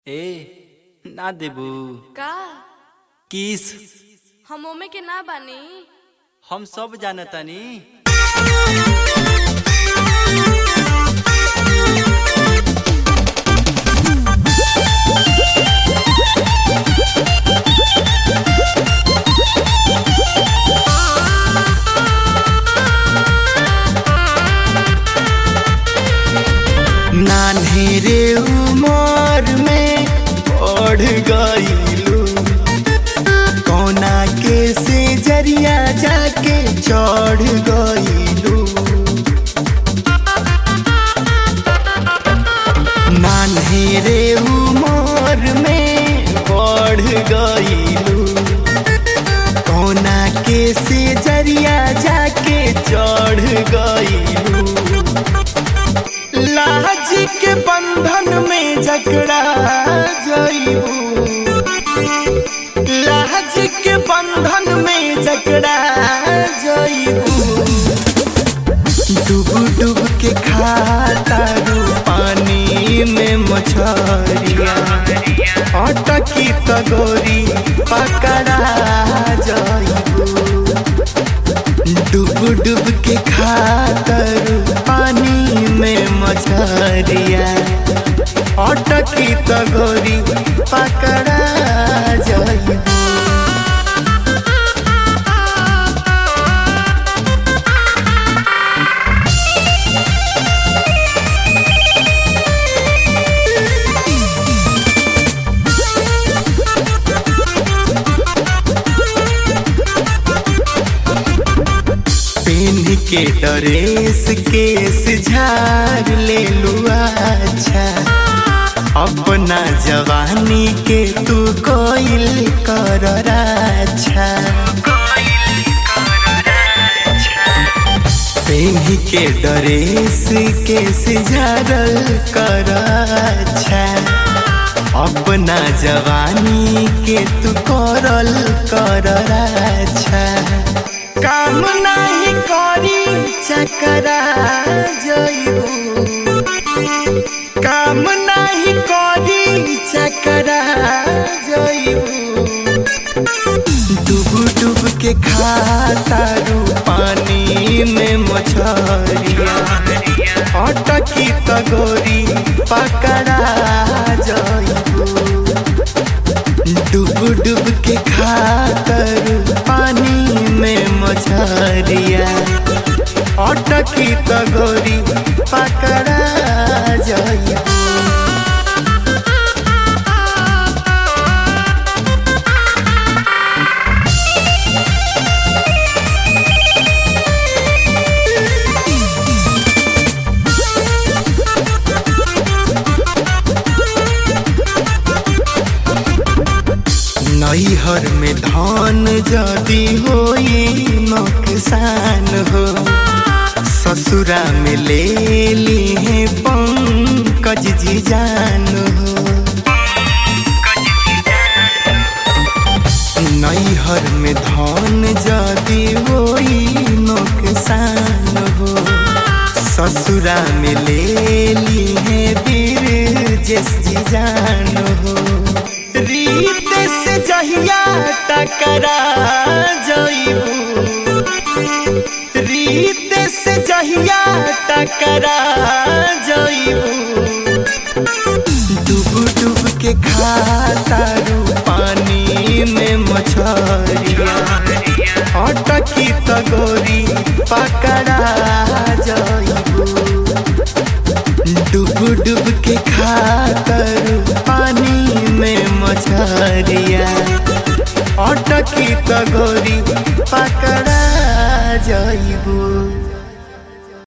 ए ना देबू का किस हम ओमे के ना बानी हम सब जानतानी नान्हेरे उमर में बढ़ गईलू कोना के से जरिया जाके चढ़ गईलू नान्हेरे उमर में बढ़ गईलू कोना के से जरिया जाके चढ़ गईलू लाज के बंधन में जकड़ा जईबू लाज के बंधन में जकड़ा जईबू डूब डूब के खाता रू पानी में मछरिया अटकी तगोरी पकड़ा जईबू डूब डूब के खातर पानी में मछरिया अटकी तगोरी पकड़ा जाइबू पेन के ड्रेस केस झाड़ ले लुआ अच्छा अपना जवानी के तू कोइल कर अच्छा पेन के ड्रेस केस झाड़ल कर अच्छा अपना जवानी के तू करल कर अच्छा काम नहीं करी चकरा जइबू काम नहीं करी चकरा जइबू डूब डूब के खाता रू पानी में मछरिया अटकी तगोरी पकड़ा जइबू डूब डूब के खातर पानी में मछरिया अटकी तगोरी पकड़ा जाइबू नैहर में धान जदी होई नुकसान हो ससुरा में ले ली है पंकज जी जान हो नैहर में धान जदी होई नुकसान हो ससुरा में ले ली है वीर जस जी जान हो रीत से जहिया टकरा जइबू रीत से जहिया टकरा जइबू डूब डूब के खाता रू पानी में मछरिया अटकी तगोरी पकड़ा जइबू डूब डूब के खातर पानी में मछरिया अटकी तगोरी पकड़ा जइबू